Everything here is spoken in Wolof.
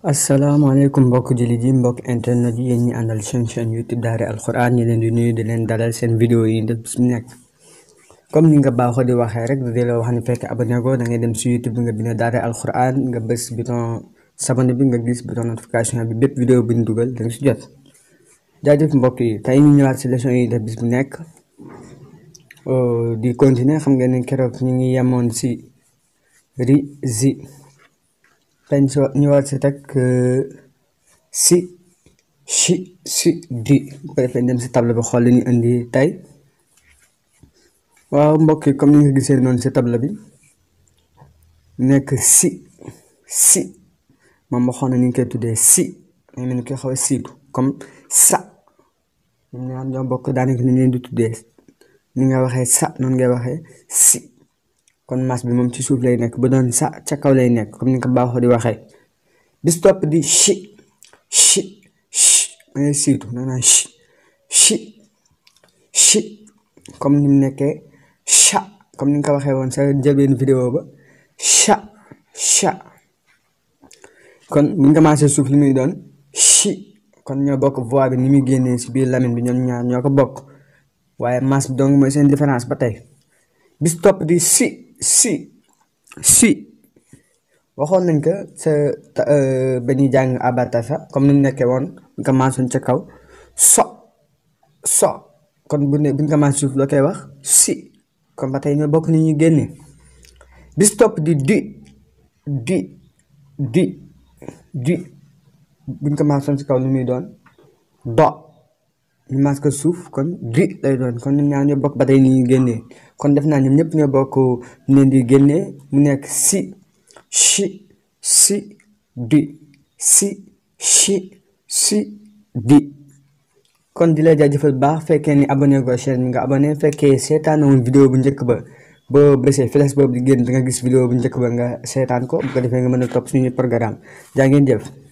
asalaamaaleykum mbokk jullit yi mbokk internet yi yéen ñi àndal seen chaîne youtube daara alxuraan ñi leen di nuyu di leen dalal seen vidéo yi def bis mu nekk comme ni nga baaxoo di waxee rek di la wax ni fekk abonné ko da ngay dem si youtube nga bind daara alxuraan nga bës bouton s'abonner bi nga gis bouton notification bi bépp vidéo bu ñu dugal da nga si jot jaajëf mbokk yi tey ñu ñëwaat si leçon yi def bis bu nekk di continuer xam ngeen ne keroog ñu ngi yemoon si ri zi dañ so ñëwaat si teg si si si di bu ko defee dem si table bi xool li ñu indi tey waaw mbokk yi comme ni nga gisee noonu si table bi nekk si si moom waxoon na ni ñu koy tuddee si nga mel ni koy xaw a siitu comme sa ñoom ñaar ñoo bokk daanaka ni leen di tuddee ni nga waxee sa noonu ngay waxee si kon mas bi moom ci suuf lay nekk bu doon sa ca kaw lay nekk comme ni nga ko baaxoo di waxee bis topp di chi chi chi da ngay siitu da nga chi chi chi comme ni mu nekkee cha comme ni nga ko waxee woon sa jëbeen vidéo ba cha cha kon bu ñu commencé suuf li muy doon chi kon ñoo bokk voix bi ni muy génnee si biir lamine bi ñoom ñaar ñoo ko bokk waaye mas bi donc mooy seen différence ba tey bis topp di si si si waxoon nañ ko sa ba ñuy jàng abatasa comme ni mu nekkee woon bu commencé woon ca kaw so so kon bu ne bu ñu commencé suuf loo koy wax si kon ba tey ñoo bokk ni ñuy génnee bis topp di di di di di bu ñu commencé woon ci kaw lu muy doon do ñu mas ko suuf kon di lay doon kon ñoom ñaar ñoo bokk ba tey ni ñuy génnee kon def naa ñoom ñëpp ñoo bokk ñu leen di génnee mu nekk si si si di si si si di kon di la jaajëfal baax fekkee ni abonné go chaîne bi nga abonné fekkee seetaan woon vidéo bu njëkk ba boo bësee flèche boobu di génn da nga gis vidéo bu njëkk ba nga seetaan ko bu ko defee nga mën a topp suñu programme jaa ngeen jëf